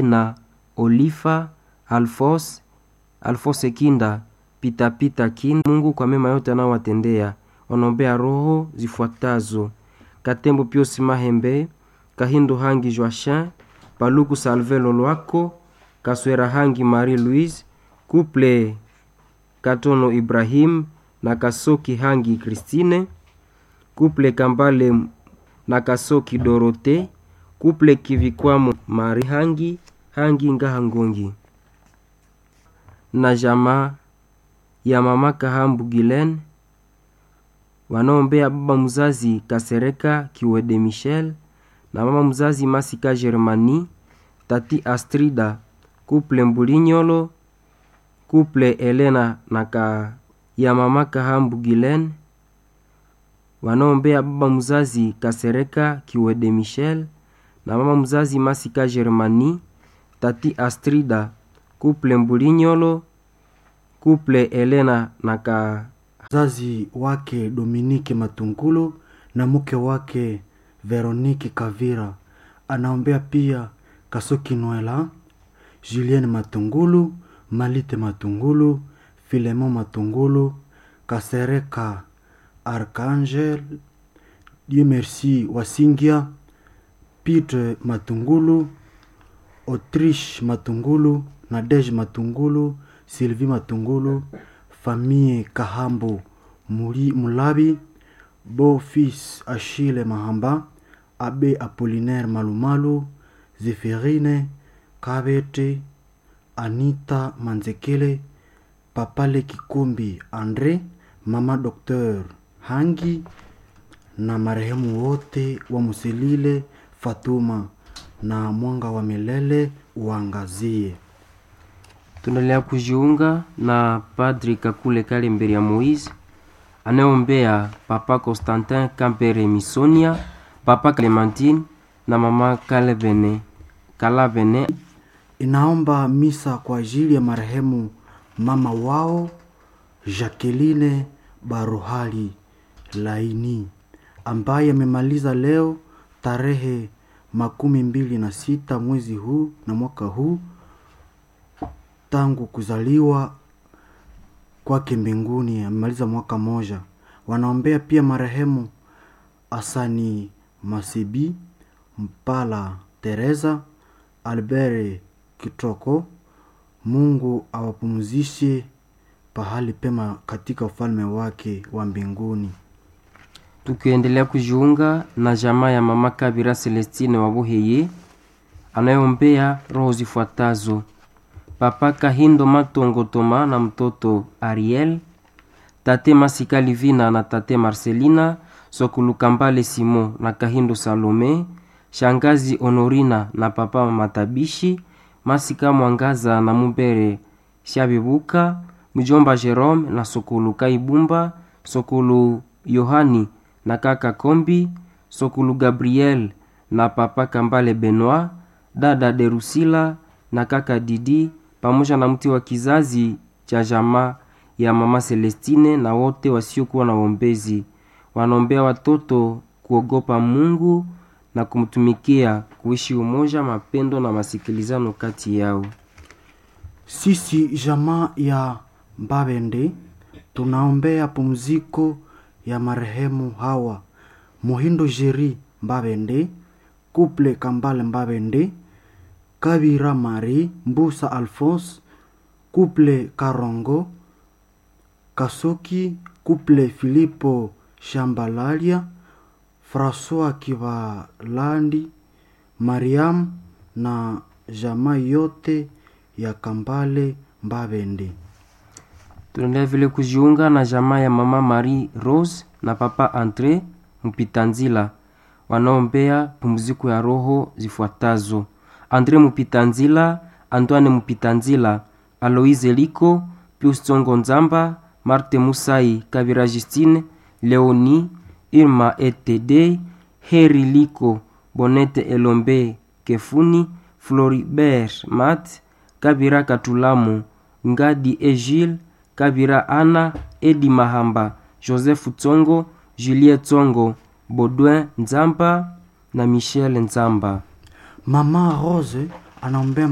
na Olifa Alfos Alfose Kinda Pitapita Kinda. Mungu kwa mema yote anaowatendea. Wanaombea roho zifuatazo: Katembo Piosi Mahembe, Kahindo Hangi Joachin, Paluku Salve Lolwako, Kaswera Hangi Marie Louise, Couple Katono Ibrahim na Kasoki Hangi Christine, Couple Kambale na Kasoki Dorote, Couple Kivikwamo Mari Hangi Hangi Ngaha Ngongi na jamaa ya mama Kahambu Gilen wanaombea baba mzazi Kasereka Kiwede Michel na mama mzazi Masika Germani, tati Astrida, kuple Mbulinyolo, kuple Elena na ka ya mama Kahambu Gilen wanaombea baba mzazi Kasereka Kiwede Michel na mama mzazi Masika Germani, tati Astrida, kuple Mbulinyolo, kuple Elena na ka mzazi wake Dominike Matungulu na mke wake Veronike Kavira. Anaombea pia Kasoki Noela, Julien Matungulu, Malite Matungulu, Filemon Matungulu, Kasereka Archangel, Dieu merci Wasingia, Peter Matungulu, Autriche Matungulu, Nadege Matungulu, Sylvie Matungulu, famille Kahambo Muri Mulabi, beau-fils Achille Mahamba, abbé Apollinaire Malumalu, Zéphirine Kabete, Anita Manzekele, Papale Kikumbi Andre, mama Docteur Hangi na marehemu wote wa Muselile Fatuma, na mwanga wa milele uangazie. tunaendelea kujiunga na Padri Kakule Kale mbele ya Moise anayeombea Papa Constantin Kampere Misonia, Papa Clementine na mama Kalevene Kalavene. Inaomba misa kwa ajili ya marehemu mama wao Jacqueline Baruhali Laini ambaye amemaliza leo tarehe makumi mbili na sita mwezi huu na mwaka huu tangu kuzaliwa kwake mbinguni, amemaliza mwaka moja. Wanaombea pia marehemu Asani Masibi, Mpala Teresa, Albert Kitoko. Mungu awapumzishe pahali pema katika ufalme wake wa mbinguni. Tukiendelea kujiunga na jamaa ya mama Kabira Celestine wa Buheye anayeombea roho zifuatazo: Papa Kahindo Matongo Toma na mtoto Ariel, tate Masika Livina na tate Marcelina, Sokulu Kambale Simon na Kahindo Salome, shangazi Honorina na papa Matabishi, Masika Mwangaza na Mubere Shabibuka, mjomba Jerome na Sokulu Kaibumba, Sokulu Yohani na kaka Kombi, Sokulu Gabriel na papa Kambale Benoit, dada Derusila na kaka Didi pamoja na mti wa kizazi cha jamaa ya mama Celestine na wote wasiokuwa na wombezi. Wanaombea watoto kuogopa Mungu na kumtumikia, kuishi umoja, mapendo na masikilizano kati yao. Sisi jamaa ya Mbabende tunaombea pumziko ya marehemu hawa Muhindo Jeri Mbabende, Kuple Kambale Mbabende, Kabira Mari Mbusa Alphonse, Kuple Karongo Kasoki, Kuple Filipo Shambalalia, François Kivalandi, Mariam na jamaa yote ya Kambale Mbabende. Tunaendelea vile kujiunga na jamaa ya mama Marie Rose na papa Andre Mupitanzila wanaombea pumziko ya roho zifuatazo: Andre Mupitanzila, Antoine Mupitanzila, Aloise Liko, Pius Tsongo Nzamba, Marte Musai, Kabira Justine, Leoni, Irma Etede, Heri Liko, Bonete Elombe Kefuni, Floribert Mat, Kabira Katulamu, Ngadi Egile, Kabira Ana, Edi Mahamba, Joseph Tsongo, Juliet Tsongo, Baudouin Nzamba na Michel Nzamba. Mama Rose anaombea